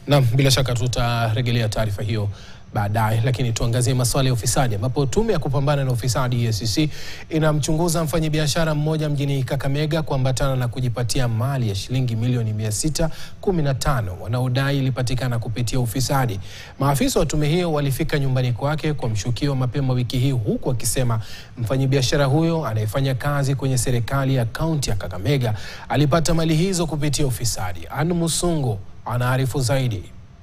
Naam, bila shaka tutarejelea taarifa hiyo baadaye, lakini tuangazie masuala ya ufisadi ambapo tume ya kupambana na ufisadi EACC inamchunguza mfanyabiashara mmoja mjini Kakamega kuambatana na kujipatia mali ya shilingi milioni 615 wanaodai ilipatikana kupitia ufisadi. Maafisa wa tume hiyo walifika nyumbani kwake kwa mshukiwa mapema wiki hii, huku akisema mfanyabiashara huyo anayefanya kazi kwenye serikali ya kaunti ya Kakamega alipata mali hizo kupitia ufisadi. Anne Musungu anaarifu zaidi.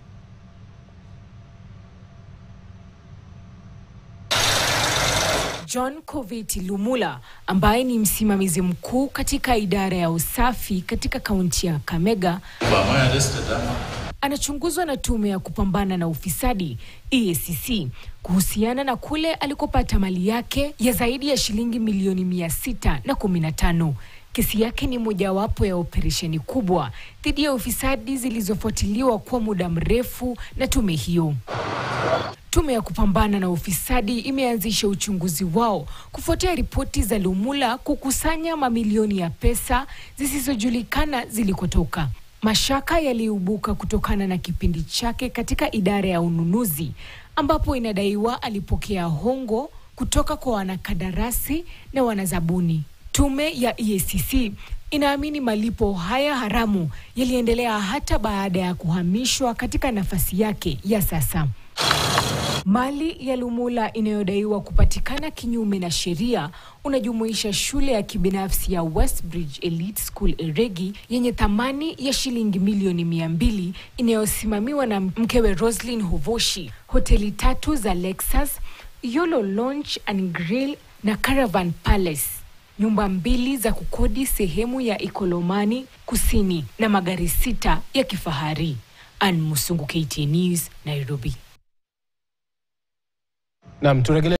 John Koveti Lumula ambaye ni msimamizi mkuu katika idara ya usafi katika kaunti ya Kakamega anachunguzwa na tume ya kupambana na ufisadi EACC kuhusiana na kule alikopata mali yake ya zaidi ya shilingi milioni mia sita na kumi na tano. Kesi yake ni mojawapo ya operesheni kubwa dhidi ya ufisadi zilizofuatiliwa kwa muda mrefu na tume hiyo. Tume ya kupambana na ufisadi imeanzisha uchunguzi wao kufuatia ripoti za Lumula kukusanya mamilioni ya pesa zisizojulikana zilikotoka. Mashaka yaliibuka kutokana na kipindi chake katika idara ya ununuzi ambapo inadaiwa alipokea hongo kutoka kwa wanakandarasi na wanazabuni. Tume ya EACC inaamini malipo haya haramu yaliendelea hata baada ya kuhamishwa katika nafasi yake ya sasa. Mali ya Lumula inayodaiwa kupatikana kinyume na sheria unajumuisha shule ya kibinafsi ya Westbridge Elite School Eregi yenye thamani ya shilingi milioni mia mbili inayosimamiwa na mkewe Roslyn Hovoshi, hoteli tatu za Lexus, Yolo Lounge and Grill na Caravan Palace, nyumba mbili za kukodi sehemu ya Ikolomani Kusini na magari sita ya kifahari. Ann Musungu, KTN News, Nairobi. Naam, turejelea